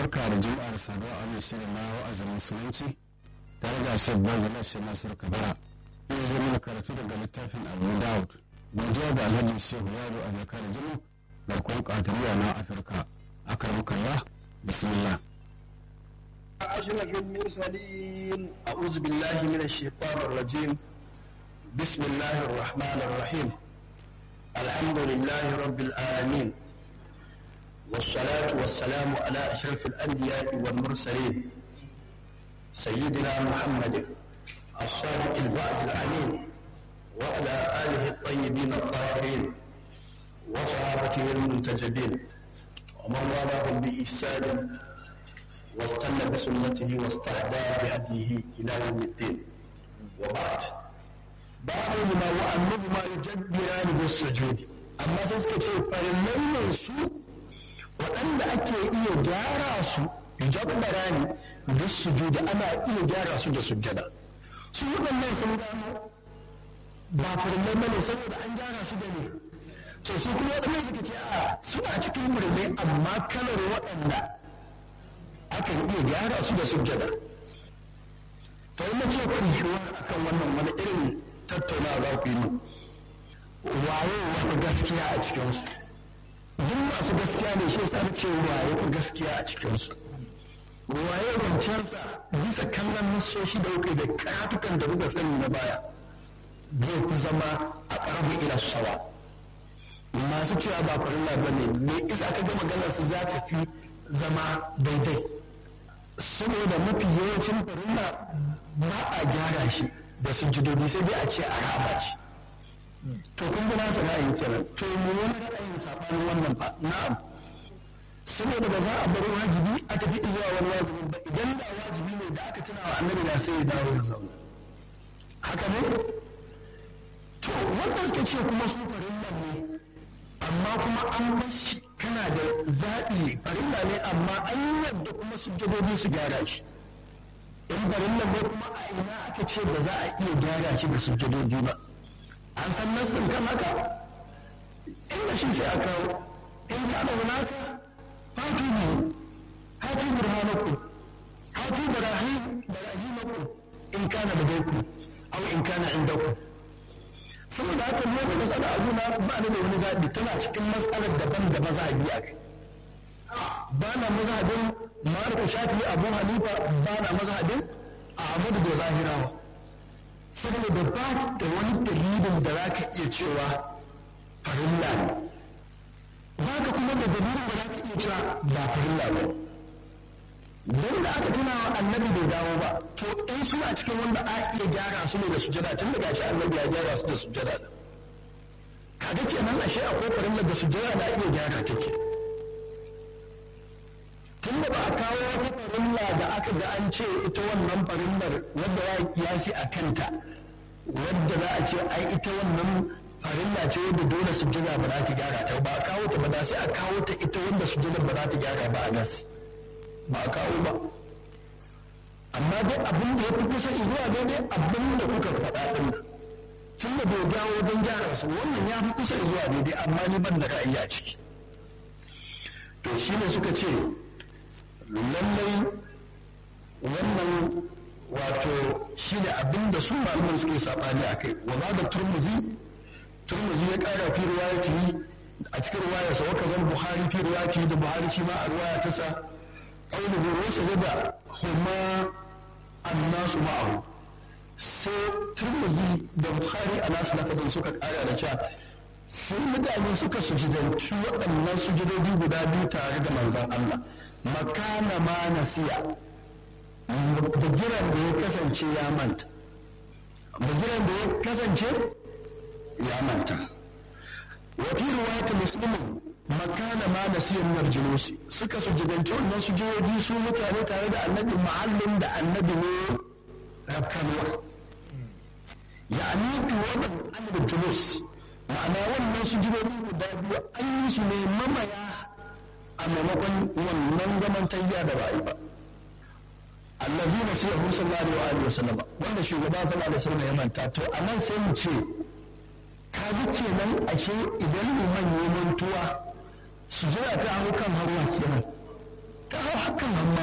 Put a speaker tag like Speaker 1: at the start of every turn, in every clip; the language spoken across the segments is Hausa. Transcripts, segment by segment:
Speaker 1: barka da juma'ar saduwa a mai shirin na wa'azin musulunci tare da shek bazala shi nasir kabara in zai mana karatu daga littafin abu daud godiya da alhaji shehu yaro a jaka da jimu garkon kadiriya na afirka akar kalla bismillah
Speaker 2: أشرف المرسلين أعوذ بالله من الشيطان الرجيم بسم الله الرحمن الرحيم الحمد لله رب العالمين والصلاة والسلام على أشرف الأنبياء والمرسلين سيدنا محمد الصادق الوعد الأمين وعلى آله الطيبين الطاهرين وصحابته المنتجبين ومن والاهم بإحسان واستنى بسنته واستهدى بهديه إلى يوم الدين وبعد بعضهما وأنهما يجبران بالسجود أما سيسكتي فلمن su. waɗanda ake iya gyara su jabbara ne da sujudi ana iya gyara su da sujjada su waɗannan sun gano ba farillai bane saboda an gyara su da ne to su kuma waɗannan suka ce a suna cikin murmai amma kalar waɗanda akan iya gyara su da sujjada to in ce ku yi akan wannan wani irin tattaunawa za ku yi waye wani gaskiya a cikinsu duk masu gaskiya ne shi yasa ce waye ku gaskiya a cikinsu waye zancensa bisa kallon nasoshi da kuka da karatukan da kuka sani na baya zai ku zama a ƙarfi ila sawa masu cewa ba farilla ba ne me isa ka ga maganar su za ta fi zama daidai saboda mafi yawancin farilla ba a gyara shi da sujudodi sai dai a ce a raba shi to kun ga nasa ra'ayin kenan to mu wani ra'ayin sabanin wannan fa na'am saboda ba za a bar wajibi a tafi zuwa wani wajibi ba idan da wajibi ne da aka tuna wa annabi da sai ya dawo ya zauna haka ne to wanda suka ce kuma su farilla ne amma kuma an bar shi kana da zaɓi farilla ne amma an yadda kuma sujjadobi su gyara shi in farilla ne kuma a ina aka ce ba za a iya gyara shi da sujjadobi ba an san nassin kan haka inda shi sai a kawo in kana hunaka hatu ne hatu burhanaku hatu barahim barahimaku in kana da daiku aw in kana indaku saboda haka mu da masala abu na ba ni da wani zabi tana cikin matsalar daban da mazhabi a kai ba na mazhabin Malik Shafi Abu Hanifa ba na mazhabin Ahmadu da Zahirawa saboda ba da wani dalilin da za ka iya cewa farilla ne ba ka kuma da dalilin da za ka iya cewa ba farilla ba don da aka tuna wa annabi bai dawo ba to in suna cikin wanda a iya gyara su ne da sujada tun da gashi annabi ya gyara su da sujada da kaga kenan ashe akwai farilla da sujada da iya gyara take tun da ba a kawo wata farilla da aka ga an ce ita wannan farillar wadda ya kiyasi a kanta wadda za a ce ai ita wannan farilla ce wadda dole sujjada ba za ta gyara ta ba a kawo ta ba da sai a kawo ta ita wanda sujjada ba za ta gyara ba a nas ba a kawo ba amma dai abin da ya fi kusa zuwa daidai abin da kuka faɗa ɗin nan tun da bai dawo don gyara su wannan ya fi kusa zuwa daidai amma ni ban da ra'ayi a ciki to shi ne suka ce lallai wannan wato shi ne abin da su malaman suke saɓani a kai wa ba da turmuzi turmuzi ya ƙara fi riwayati a cikin riwayarsa wa kazan buhari fi riwayati da buhari shi ma a riwaya ta sa ainihin wasu da huma annasu ma'ahu sai turmuzi da buhari a nasu lafazin suka ƙara da cewa sai mutane suka sujudanci waɗannan sujudodi guda biyu tare da manzon Allah makana ma nasiya bugiran da ya kasance ya manta bugiran da ya kasance ya manta wafi ruwata muslimin makana ma nasiya min julusi suka sujudanci wannan sujudoji su mutane tare da annabi mahallin da annabi ne rafkanuwa ya'ani tuwaban annabi julus ma'ana wannan sujudoji guda biyu an yi su ne mamaya a maimakon wannan zaman tayya da ba yi ba allazi na sai hu sallallahu alaihi wa sallam wanda shugaba sallallahu alaihi wa sallam ya manta to anan sai mu ce ka ji kenan ashe idan liman ya mantuwa su jira ta hau kan haruwa kenan ta hau hakan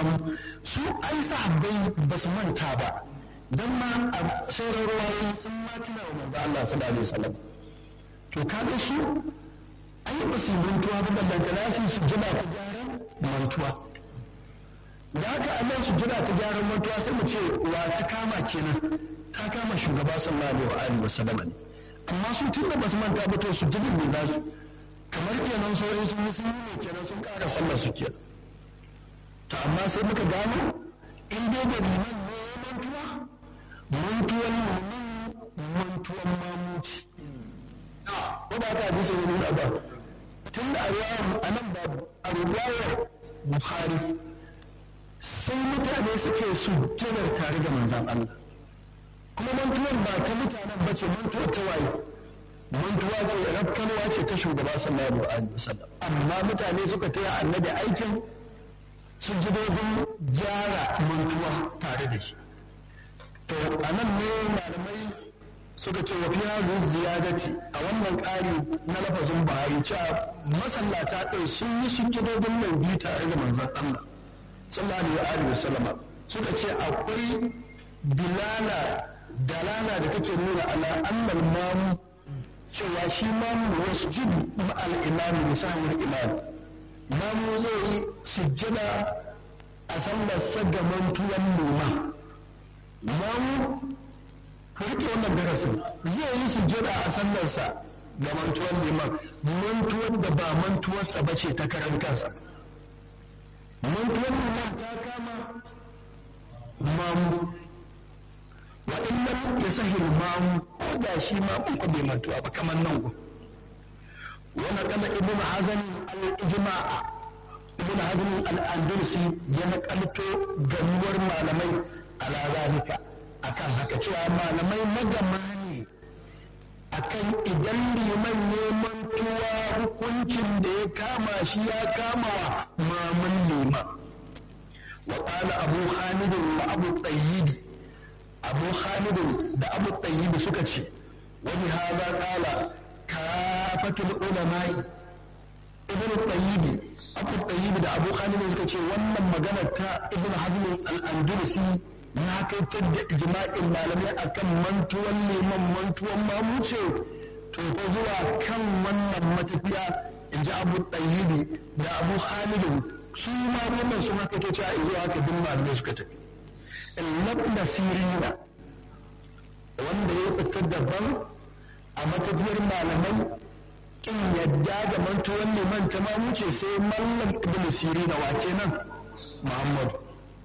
Speaker 2: mamu su ai sahabbai ba su manta ba don ma a sauran ruwayoyi sun ma tuna wa manzo Allah sallallahu alaihi wasallam to kaga su ai ba su mantuwa ba ballantana su su jira ta gyaran mantuwa da haka Allah su jira ta gyaran mantuwa sai mu ce wa ta kama kenan ta kama shugaba sallallahu alaihi wasallam ne amma su tun da ba su manta ba to su jira ne za su kamar kenan so in sun yi sun yi ne kenan sun ƙara sallar su kenan to amma sai muka gano in dai da liman ne mantuwa mantuwan liman mantuwan mamuci ko ba ta hadisi wani na ba tun da a nan ba a ruwayar buhari sai mutane suke su janar tare da manzan Allah kuma mantuwar ba ta mutanen ba ce mantuwar ta waye mantuwa ce rafkanwa ce ta shugaba sallallahu alaihi wasallam amma mutane suka taya annabi aikin sun ji dogon gyara mantuwa tare da shi to a nan ne malamai suka ce wa fiya ziyadati a wannan ƙari na lafazin buhari cewa masallata ɗin sun yi sun ji dogon mai biyu tare da manzan Allah sallallahu alaihi wasallam suka ce akwai bilala dalala da take nuna ala annal mamu cewa shi mamu wasu jibi ma'al imami misalin imam mamu zai yi sujjada a sallar sagaman tuwan noma mamu ku rike wannan darasin zai yi sujjada a sallarsa ga mantuwan liman mantuwar da ba mantuwarsa ba ce ta karan kansa mantuwar liman ta kama mamu wa in lam yasahil mamu ko da shi ma kun ko bai mantuwa ba kamar nan ku wa naqala ibn hazm al-ijma'a ibn hazm al-andalusi ya nakalto gamuwar malamai ala zalika akan haka cewa malamai magama ne akan idan liman ne mantuwa hukuncin da ya kama shi ya kama wa mamun liman wa qala abu hamid wa abu tayyib abu hamid da abu tayyib suka ce wani haza qala kafatul ulama'i ibn tayyib abu tayyib da abu hamid suka ce wannan magana ta ibn hazm al-andalusi na kaitar da ijma'in malamai akan mantuwan neman mantuwan mamuce to ko zuwa kan wannan matafiya in ji abu ɗayyibi da abu halidu su ma wannan sun haka ta ce a zuwa haka duk malamai suka tafi illab nasirina wanda ya fita daban a matafiyar malamai kin yadda da mantuwan neman ta mamuce sai mallam ibn sirina wa kenan muhammadu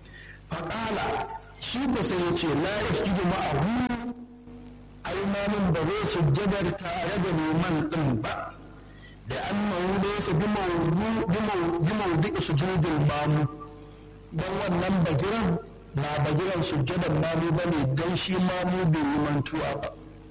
Speaker 2: faƙala shi ba sai ya ce la ya shi ma'ahu ai mamun ba zai sujjadar tare da neman ɗin ba da annahu laysa bi mawdu'i sujudil mamu dan wannan bagiran ba bagiran sujjadar mamu bane dan shi mamu bai yi mantuwa ba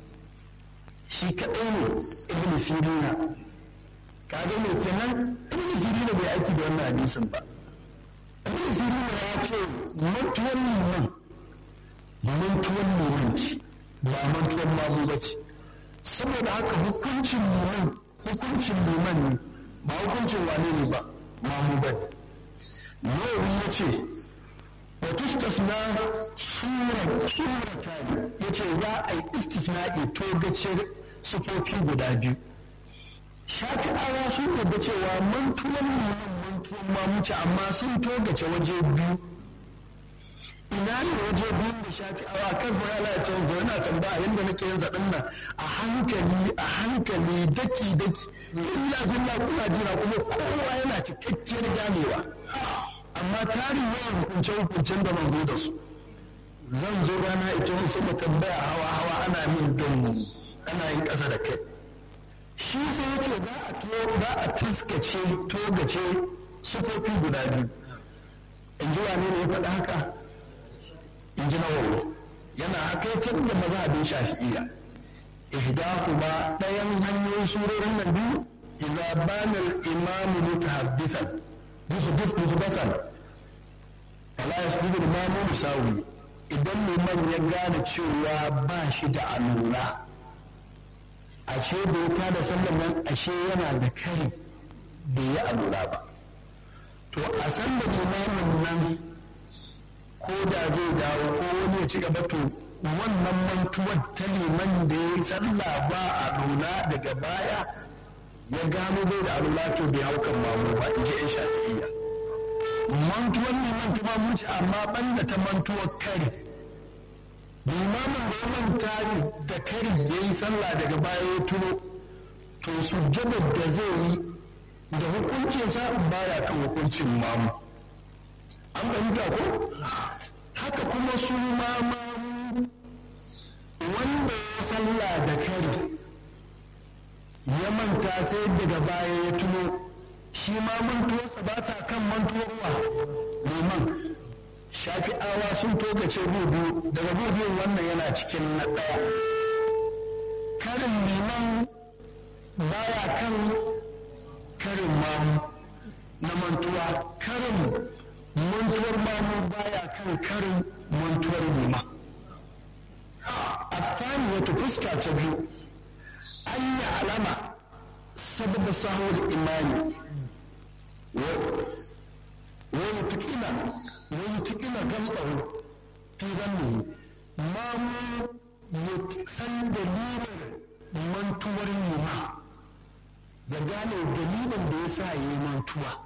Speaker 2: shi kaɗai ne ibn sirina kaga me kenan ibn sirina bai aiki da wannan hadisin ba ibn sirina ya ce mantuwan liman mantuwan liman ce ba mantuwan mamu ba ce saboda haka hukuncin liman hukuncin liman ne ba hukuncin wane ne ba mamu ba ne nawawi ya ce wa tustasna sura surata ya ce za a yi istisna'i to gace sufofi guda biyu shafi'awa sun yarda cewa mantuwan liman mantuwan mamuci amma sun togace waje biyu ina ne waje biyun da shafi'awa kan su ya lalace da yana tambaya yadda nake yin zaɗin nan a hankali a hankali daki daki illa billa kuna jira kuma kowa yana cikakkiyar ganewa amma tarin yawan hukunce hukuncen da ban da su zan zo rana ita wasu mu tambaya hawa hawa ana min don ana yin ƙasa da kai shi sai ya ce za a taskace togace sufofi guda biyu in ji wane ne ya faɗa haka in ji nawawi yana hakaitar da mazhabin shafi'iyya ihdahuma ɗayan hanyoyin surorin nan biyu idza bana al-imam mutahaddithan yuhdith muhdathan fala yasjudu al-imam musawi idan liman ya gane cewa ba shi da alura ashe da ya tada sallan nan ashe yana da kari bai yi alura ba to a san da limamin nan ko da zai dawo ko wani ya ci gaba to wannan mantuwar ta liman da ya yi sallah ba a nuna daga baya ya gano bai da alula to bai hau kan mamu ba in ji yan shafi'iyya mantuwar liman ta mamu ce amma banda ta mantuwar kari limamin da ya manta da kari ya yi sallah daga baya ya tuno to sujjadar da zai yi da hukuncinsa baya kan hukuncin mamu an fahimta ko haka kuma su mamu wanda ya sallah da kari ya manta sai daga baya ya tuno shi ma mantuwarsa ba ta kan mantuwar wa liman shafi'awa sun togace biyu daga biyun wannan yana cikin na ɗaya karin liman baya kan karin mamu na mantuwa karin mantuwar mamu baya kan karin mantuwar liman a wata fuska ta biyu an yi alama sababa sahawar imani wani tukina wani tukina gambaru fi zanni mamu ya san dalilin mantuwar yima ya gane dalilin da ya sa ya yi mantuwa